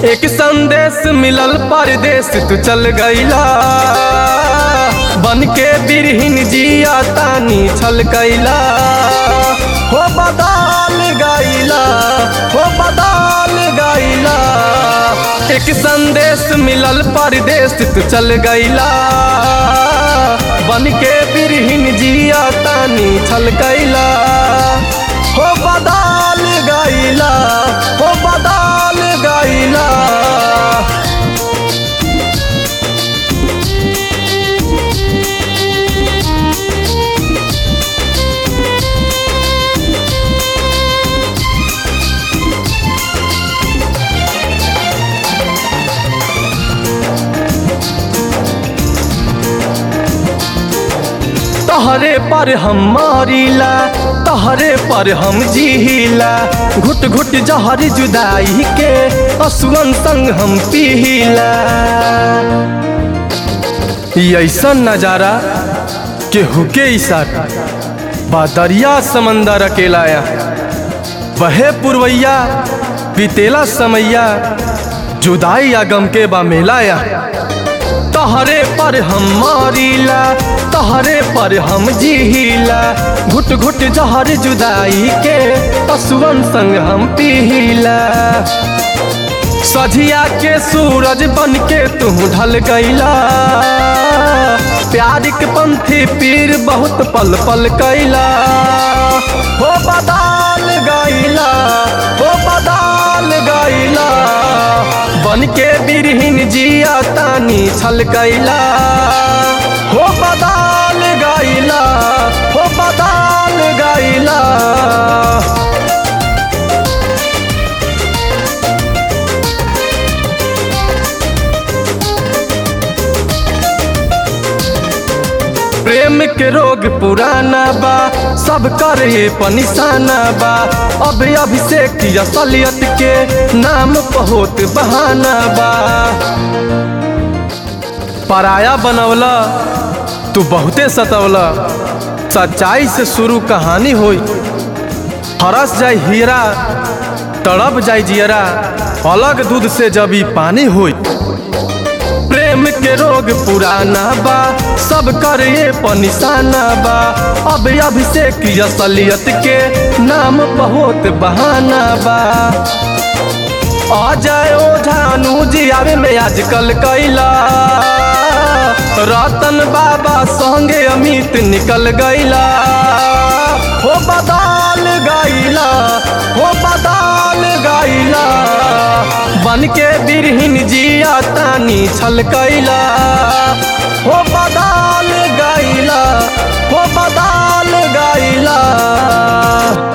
एक संदेश मिलल परदेश तू चल गईला बन के बिरहिन जिया तानी छल कैला हो बदाल गईला हो बदाल गईला एक संदेश मिलल परदेश तू चल गईला बन के बिरहिन जिया तानी छल कैला हो बदाल गईला हो बदाल गईला तहरे पर हम मारिला तहरे पर हम जीला घुट घुट जहर जुदाई के असुअन संग हम पीला ई ऐसन नजारा केहू के इशारा बादरिया समंदर अकेलाया बहे पुरवैया बीतेला समैया जुदाई आ गम के बा मेलाया तहरे पर हम मारिला तहरे पर हम जीला घुट घुट जहर जुदाई के पशुअन संग हम पीला सझिया के सूरज बन के तू ढल गईला प्यार के पंथी पीर बहुत पल पल कैला हो बदाल गईला हो बदाल गईला बन के बिरहिन जिया तानी छल कैला हो बदाल गईला हो बदाल गईला प्रेम के रोग पुराना बा सब कर ये पनिशाना बा अब अभिषेक की असलियत के नाम बहुत बहाना बा पराया बनवला तू बहुते सतवला सच्चाई से शुरू कहानी होई हरस जाय हीरा तड़प जाय जियरा अलग दूध से जब ई पानी होई प्रेम के रोग पुराना बा सब कर ये पनिशाना बा अब अभिषेक की असलियत के नाम बहुत बहाना बा आ जाए ओ झानू जी आवे में आजकल कैला रतन बाबा संगे अमित निकल गईला हो बदाल गईला हो बदाल गईला बन के बिरहिन जिया तानी छल कैला हो बदाल गईला हो बदाल गईला